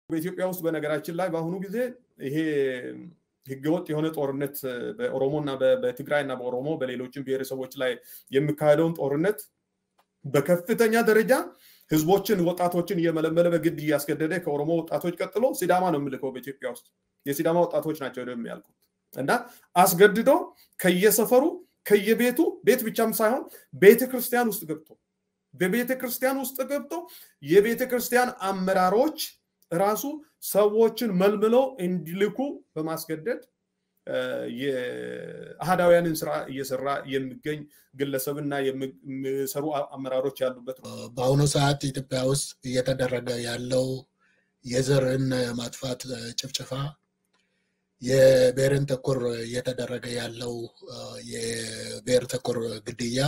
በኢትዮጵያ ውስጥ በነገራችን ላይ በአሁኑ ጊዜ ይሄ ህገወጥ የሆነ ጦርነት በኦሮሞ እና በትግራይ እና በኦሮሞ በሌሎችም ብሔረሰቦች ላይ የሚካሄደውን ጦርነት በከፍተኛ ደረጃ ህዝቦችን ወጣቶችን እየመለመለ በግድ እያስገደደ ከኦሮሞ ወጣቶች ቀጥሎ ሲዳማ ነው የምልከው በኢትዮጵያ ውስጥ የሲዳማ ወጣቶች ናቸው የሚያልቁት እና አስገድዶ ከየሰፈሩ ከየቤቱ ቤት ብቻም ሳይሆን ቤተ ክርስቲያን ውስጥ ገብቶ በቤተ ክርስቲያን ውስጥ ገብቶ የቤተ ክርስቲያን አመራሮች ራሱ ሰዎችን መልምለው እንዲልኩ በማስገደድ የአህዳውያንን ስራ እየሰራ የሚገኝ ግለሰብና የሚሰሩ አመራሮች ያሉበት ነው። በአሁኑ ሰዓት ኢትዮጵያ ውስጥ እየተደረገ ያለው የዘርን ማጥፋት ጭፍጨፋ፣ የብሔርን ተኮር እየተደረገ ያለው የብሔር ተኮር ግድያ፣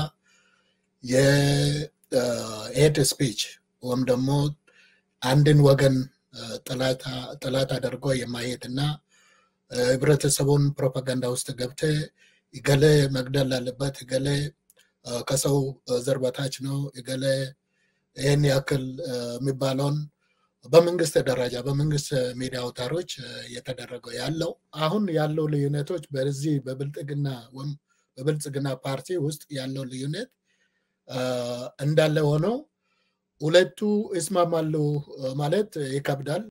የሄት ስፒች ወይም ደግሞ አንድን ወገን ጠላት አድርጎ የማየት እና ህብረተሰቡን ፕሮፓጋንዳ ውስጥ ገብተ እገሌ መግደል አለበት፣ እገሌ ከሰው ዘር በታች ነው፣ እገሌ ይህን ያክል የሚባለውን በመንግስት ደረጃ በመንግስት ሚዲያ አውታሮች እየተደረገው ያለው አሁን ያለው ልዩነቶች በዚህ በብልጽግና ወይም በብልጽግና ፓርቲ ውስጥ ያለው ልዩነት እንዳለ ሆነው ሁለቱ ይስማማሉ ማለት ይከብዳል።